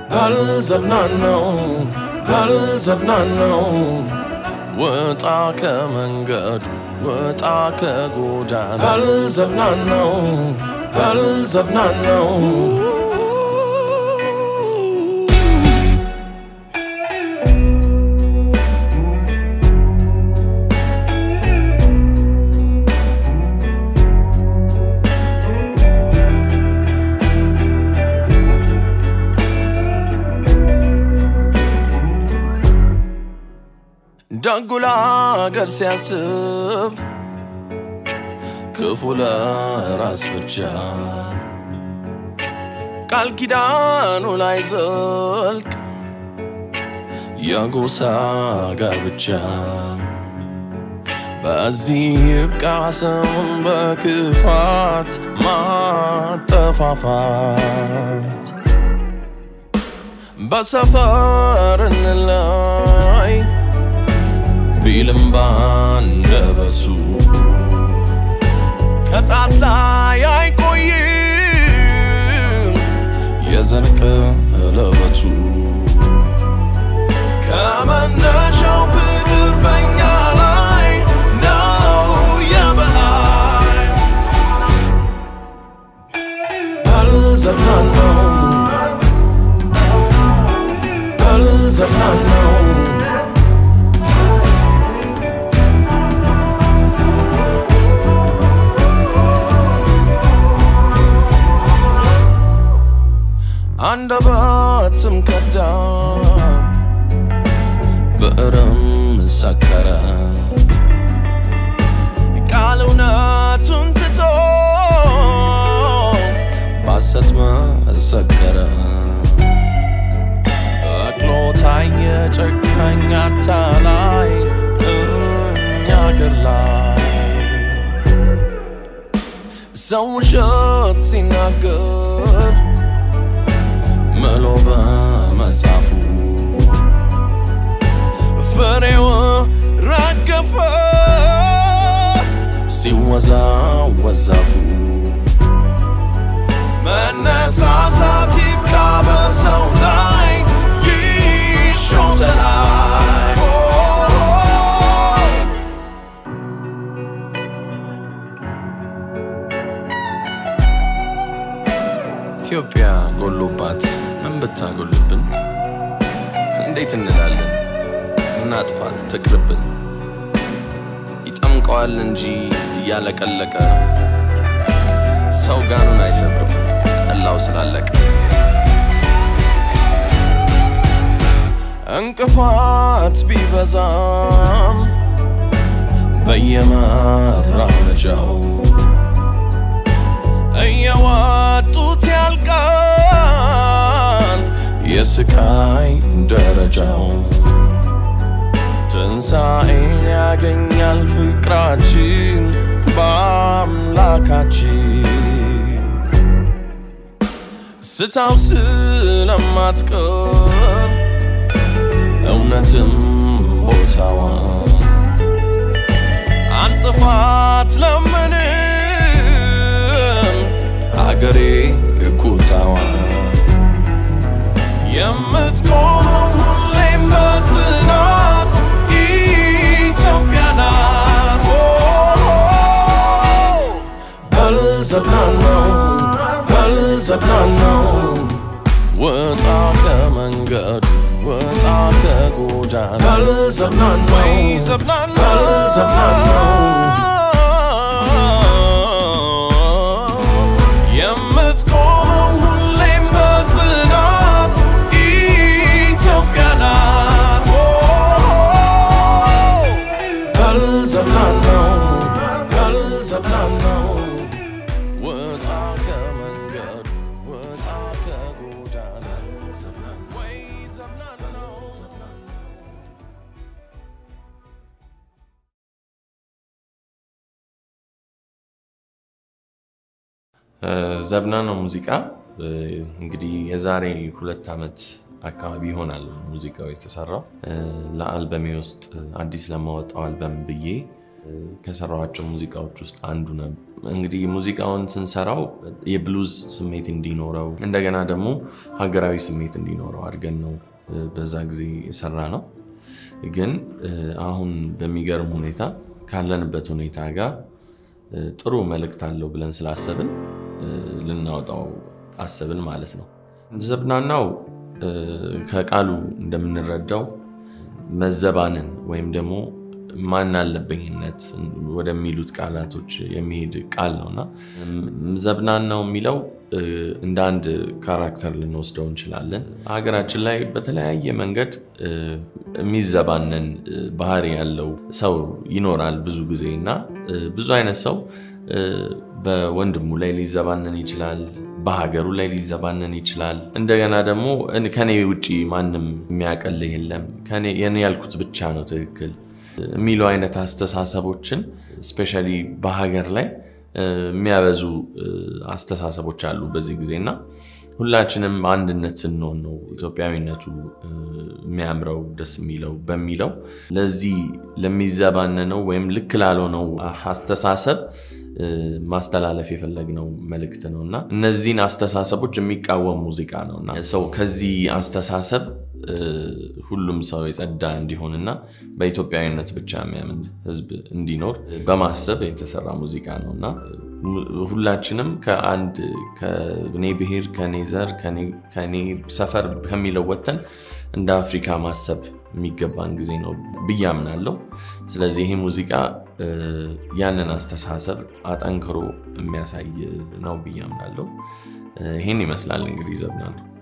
ባልዘብናነው ባልዘብናነው ወጣ ከመንገዱ ወጣ ከጎዳና ባልዘብናነው ባልዘብናነው ደጉላ አገር ሲያስብ ክፉ ለራስ ብቻ ቃል ኪዳኑ ላይ ዘልቅ የጎሳ ጋብቻ በዚህ ይብቃ ሰውን በክፋት ማጠፋፋት በሰፈር እንላይ ቢልም ባንደበቱ ከጣት ላይ አይቆይም የዘንቅ ለበቱ ከመነሻው ፍቅር በኛ ላይ ነው የበላይ ባልዘብናነው ባልዘብናነው አንደበትም ከዳ ብዕርም ሰከረ ቃል እውነቱን ትቶ ባሰት መሰከረ በቅሎ ታየ ጨካኝ አታላይ እኛ አገር ላይ ሰው ውሸት ሲናገር ምሎ በመጻፉ ፍሬው ረገፈ ሲወዛወዝ ዛፉ መነሳሳት ይብቃ በሰው ላይ ይሾተላይ ኢትዮጵያ ጎሎባት ምን ብታጎልብን እንዴት እንላለን እናጥፋት ትቅርብን ይጠምቀዋል እንጂ እያለቀለቀ ሰው ጋኑን አይሰብርም ጠላው ስላለቀ እንቅፋት ቢበዛም በየመራመጃው እየዋጡት ያልቃል የስቃይ ደረጃው ትንሣኤን ያገኛል ፍቅራችን በአምላካችን ስታው ስለማትቀር እውነትም ቦታዋን አንጥፋት ለምንም ሀገሬ እኩታዋን የምትቆመው ሁሌም በጽናት ኢትዮጵያ ናት። በልዘብናነው በልዘብናነው ወጣ ከመንገዱ ወጣ ከጎዳና በልዘብናነው በልዘብናነው የምትቆመው ሁሌም በጽናት ኢትዮጵያ ናት። በልዘብናነው በልዘብናነው ወጣ ከመንገዱ ወጣ ከጎዳና ወይ ዘብናነው ዘብና ነው ሙዚቃ እንግዲህ የዛሬ ሁለት ዓመት አካባቢ ይሆናል ሙዚቃው የተሰራው። ለአልበሜ ውስጥ አዲስ ለማወጣው አልበም ብዬ ከሰራኋቸው ሙዚቃዎች ውስጥ አንዱ ነው። እንግዲህ ሙዚቃውን ስንሰራው የብሉዝ ስሜት እንዲኖረው እንደገና ደግሞ ሀገራዊ ስሜት እንዲኖረው አድርገን ነው በዛ ጊዜ የሰራ ነው። ግን አሁን በሚገርም ሁኔታ ካለንበት ሁኔታ ጋር ጥሩ መልእክት አለው ብለን ስላሰብን ልናወጣው አሰብን ማለት ነው። ዘብናናው ከቃሉ እንደምንረዳው መዘባንን ወይም ደግሞ ማን አለበኝነት ወደሚሉት ቃላቶች የሚሄድ ቃል ነው እና ዘብናናው የሚለው እንደ አንድ ካራክተር ልንወስደው እንችላለን። ሀገራችን ላይ በተለያየ መንገድ የሚዘባነን ባህሪ ያለው ሰው ይኖራል ብዙ ጊዜ እና ብዙ አይነት ሰው በወንድሙ ላይ ሊዘባነን ይችላል። በሀገሩ ላይ ሊዘባነን ይችላል። እንደገና ደግሞ ከኔ ውጭ ማንም የሚያቀልህ የለም የኔ ያልኩት ብቻ ነው ትክክል የሚሉ አይነት አስተሳሰቦችን ስፔሻሊ በሀገር ላይ የሚያበዙ አስተሳሰቦች አሉ በዚህ ጊዜ እና ሁላችንም አንድነት ስንሆን ነው ኢትዮጵያዊነቱ የሚያምረው ደስ የሚለው በሚለው ለዚህ ለሚዘባነነው ወይም ልክ ላልሆነው አስተሳሰብ ማስተላለፍ የፈለግነው መልእክት ነው እና እነዚህን አስተሳሰቦች የሚቃወም ሙዚቃ ነው እና ሰው ከዚህ አስተሳሰብ ሁሉም ሰው የጸዳ እንዲሆንና በኢትዮጵያዊነት ብቻ የሚያምን ሕዝብ እንዲኖር በማሰብ የተሰራ ሙዚቃ ነው እና ሁላችንም ከአንድ ከኔ ብሔር፣ ከኔ ዘር፣ ከኔ ሰፈር ከሚለው ወጥተን እንደ አፍሪካ ማሰብ የሚገባን ጊዜ ነው ብዬ አምናለሁ። ስለዚህ ይሄ ሙዚቃ ያንን አስተሳሰብ አጠንክሮ የሚያሳይ ነው ብዬ አምናለሁ። ይህን ይመስላል እንግዲህ ዘብናለሁ።